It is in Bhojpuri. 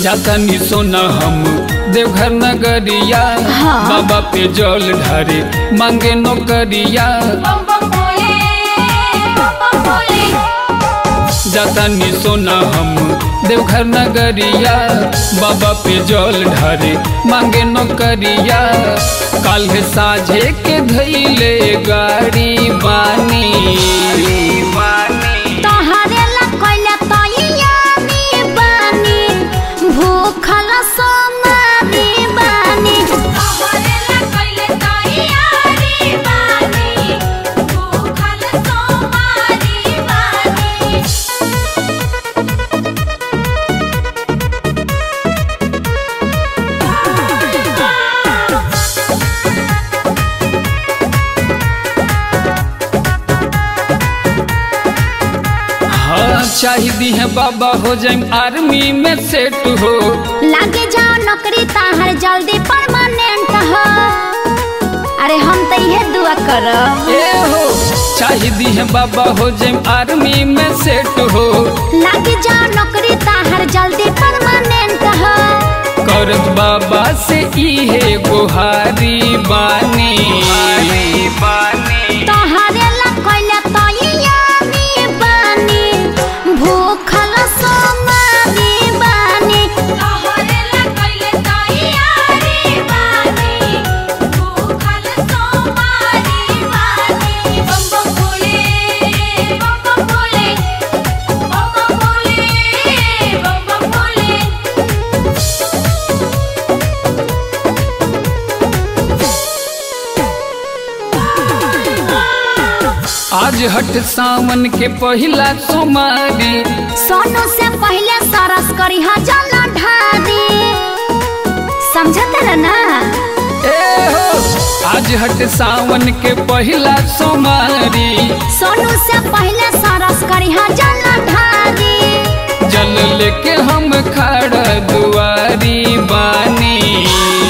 जातनी सोना हम देवघर नगरिया हाँ। बाबा पे जल ढारे मांगे नौकरिया बम बम भोले बम बम भोले जातनी सोना हम देवघर नगरिया बाबा पे जल ढारे मांगे नौकरिया काल साझे के धैले गाड़ी बानी तोहरे ला कोइला तैयारी बानी भूखल सोमारी बानी तोहरे ला कोइला तैयारी बानी भूखल सोमारी बानी हाँ चाहिए है बाबा हो जाए आर्मी में सेट हो लागे जाओ नौकरी ताहर जल्दी परमानेंट हो अरे हम तो इहे दुआ करब ए हो चाहिए है बाबा हो जाए आर्मी में सेट हो लागे जाओ नौकरी ताहर जल्दी परमानेंट हो करत बाबा से इहे गुहारी बानी तोहरे ला कोइला तैयारी बानी भूखल सोमारी बानी तोहरे ला कोइला तैयारी बानी भूखल सोमारी बानी बम बम भोले बम बम भोले बम बम भोले बम बम भोले आज हट सावन के पहिला सोमारी सोनू से पहले सरस करी हा जल ढारी समझत रह ना ए हो आज हट सावन के पहिला सोमारी सोनू से पहले सरस करी हा जल ढारी जल लेके हम खड़ा दुआरी बानी